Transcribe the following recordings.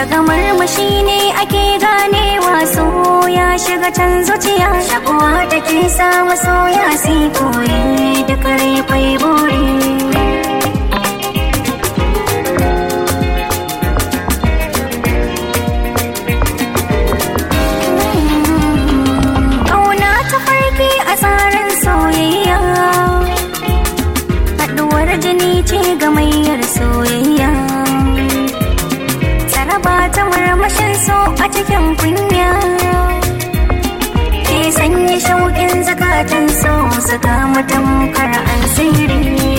daga murmushi ne ake ganewa so ya shiga can zuciya shakuwa take sa masoya sai koyi duk rai kwai buri Ƙauna ta farki a tsarin soyayya Haɗuwar jini ce gamayyar soyayya Saraba ta marmashin so a cikin kunya Ke sanya shauƙin zakatan so su kama tamkar an sirri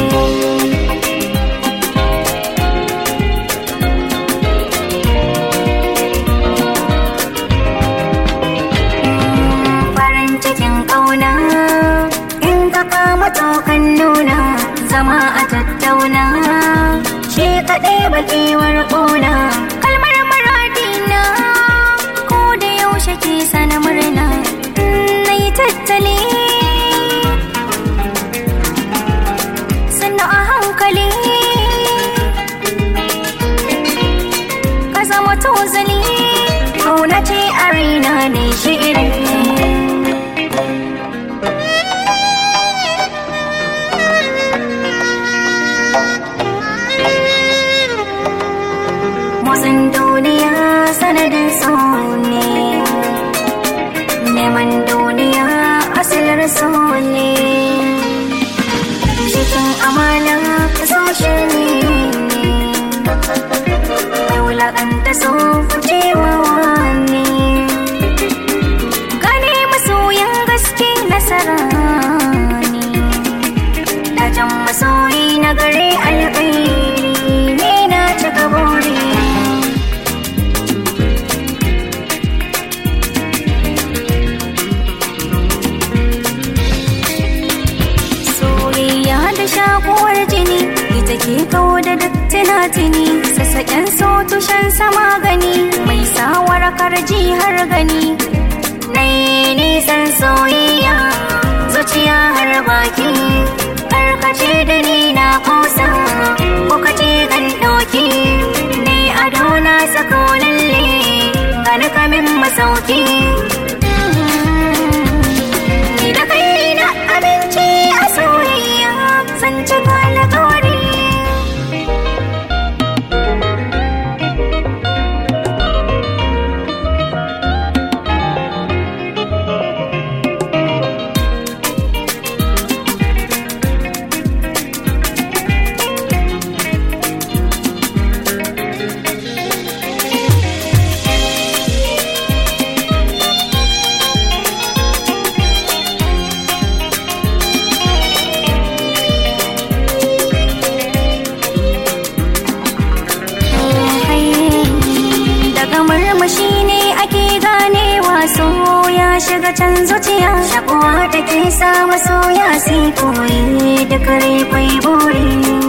farin cikin ƙauna in ka kama tokan nuna zama a tattauna shi kaɗai bakewar ƙuna kalmar maradina ko da yaushe ke sana murna na yi tattali sannan a hankali ka zama tozali ƙauna ce a raina ne shi'irin motsin duniya sanadin so ne neman duniya asilar so ne cikin amana so shi ne mai wulaƙanta so cewa ne gane masoyan gaske nasara ne dajan masoyi na gare alƙairi ne na cika buri soyayya da shakuwar jini ita ke kawo da duk tunatuni sassaƙen so tushen sama gani mai sawar karji har gani nai nisan soyayya zuciya har baki karkace da ni na kusa ko kace gan doki ne ado na sako lalle gani kamin masauki ni da kai na aminci a soyayya san cika alƙawari daga murmushi ne ake ganewa so ya shiga can zuciya shakuwa take sa masoya sai koyi duk rai kwai buri